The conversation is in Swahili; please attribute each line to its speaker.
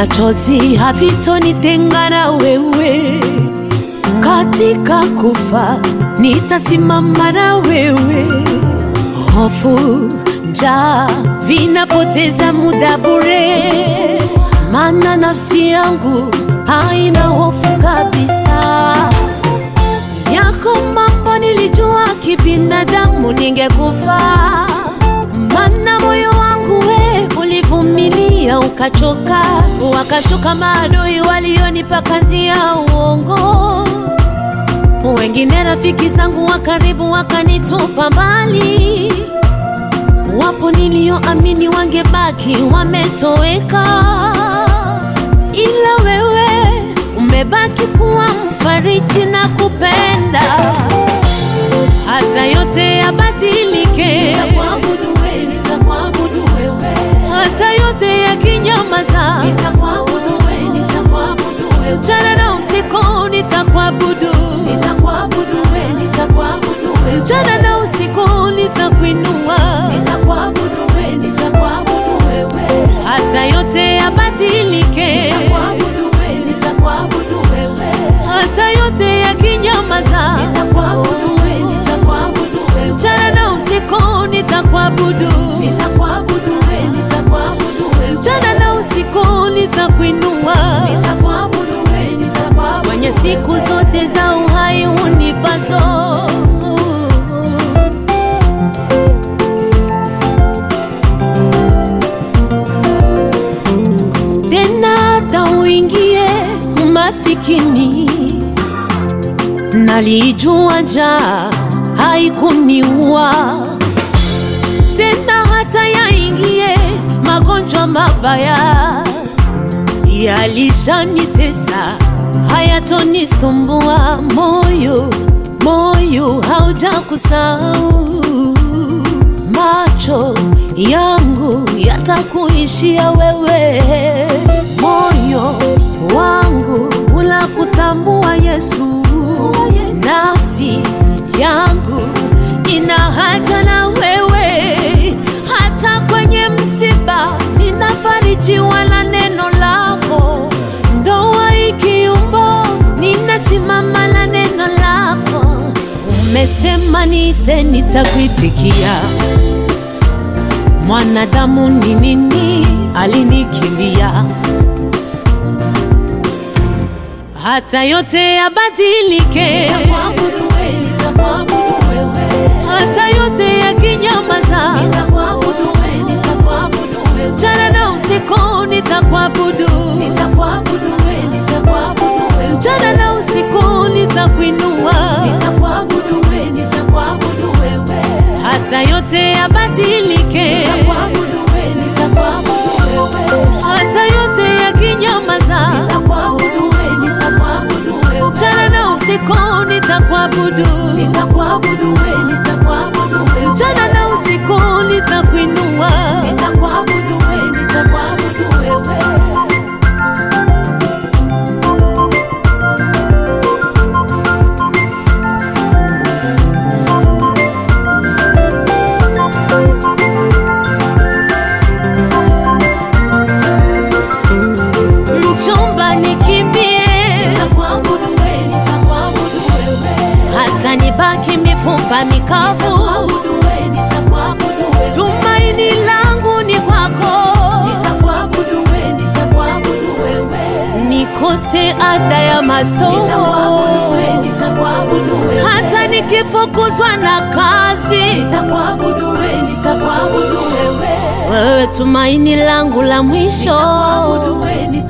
Speaker 1: machozi havitonitenga na wewe, katika kufa nitasimama na wewe. Hofu, njaa vinapoteza muda bure, maana nafsi yangu haina hofu kabisa. Yako mambo nilijua kibinadamu ningekufa, maana moyo wangu we ulivumilia ukachoka, wakashuka maadui walionipa kazi ya uongo, wengine rafiki zangu wa karibu wakanitupa mbali, wapo nilioamini wangebaki wametoweka, ila wewe umebaki kuwa mfariji na kupenda hata yote yabadilike,
Speaker 2: Nitakuabudu wewe, nitakuabudu wewe.
Speaker 1: hata yote yakinyamaza,
Speaker 2: Nitakuabudu wewe, nitakuabudu wewe.
Speaker 1: mchana na usiku nitakuabudu,
Speaker 2: Nitakuabudu wewe, nitakuabudu wewe.
Speaker 1: mchana na usiku nitakuinua,
Speaker 2: Nitakuabudu wewe, nitakuabudu wewe.
Speaker 1: hata yote yabadilike,
Speaker 2: Nitakuabudu wewe, nitakuabudu wewe.
Speaker 1: hata yote yakinyamaza,
Speaker 2: Nitakuabudu wewe, nitakuabudu wewe.
Speaker 1: mchana na usiku nitakuabudu,
Speaker 2: Nitakuabudu wewe, nitakuabudu wewe.
Speaker 1: mchana na usiku nitakuinua.
Speaker 2: Nitakuabudu wewe, nitakuabudu
Speaker 1: kwenye siku zote za uhai unipazo. Tena hata uingie masikini, nalijua njaa haikuniua tena, hata yaingie magonjwa mabaya yalishanitesa hayatonisumbua. Moyo moyo haujakusahau, macho yangu yatakuishia wewe, moyo wangu unakutambua Yesu, nafsi yangu ina haja na wewe, hata kwenye msiba ninafarijiwa na neno lako, ndoa ikiumbo ninasimama na neno lako. Umesema niite, nitakuitikia. Mwanadamu ni nini alinikimbia? Hata yote yabadilike,
Speaker 2: Nitakuabudu wewe, nitakuabudu wewe.
Speaker 1: hata yote yakinyamaza,
Speaker 2: Nitakuabudu wewe, nitakuabudu wewe.
Speaker 1: mchana na usiku nitakuabudu,
Speaker 2: Nitakuabudu wewe, nitakuabudu wewe.
Speaker 1: mchana na usiku nitakuinua,
Speaker 2: Nitakuabudu wewe, nitakuabudu wewe.
Speaker 1: hata yote yabadilike,
Speaker 2: Nitakuabudu wewe, nitakuabudu wewe.
Speaker 1: hata yote yakinyamaza,
Speaker 2: Nitakuabudu wewe, nitakuabudu wewe.
Speaker 1: mchana na usiku nitakuabudu,
Speaker 2: Nitakuabudu wewe, nitakuabudu wewe.
Speaker 1: mchana na usiku nitakuinua.
Speaker 2: Nitakuabudu wewe, nitakuabudu wewe.
Speaker 1: Mchumba nikimbie,
Speaker 2: Nitakuabudu wewe, nitakuabudu wewe.
Speaker 1: hata nibaki mifupa mikavu,
Speaker 2: Nitakuabudu wewe, nitakuabudu wewe.
Speaker 1: tumaini langu ni kwako.
Speaker 2: Nitakuabudu wewe, nitakuabudu wewe.
Speaker 1: nikose ada ya
Speaker 2: Nitakuabudu
Speaker 1: masomo,
Speaker 2: wewe, nitakuabudu wewe.
Speaker 1: hata nikifukuzwa na kazi,
Speaker 2: Nitakuabudu wewe, nitakuabudu wewe.
Speaker 1: wewe tumaini langu la mwisho.
Speaker 2: Nitakuabudu wewe,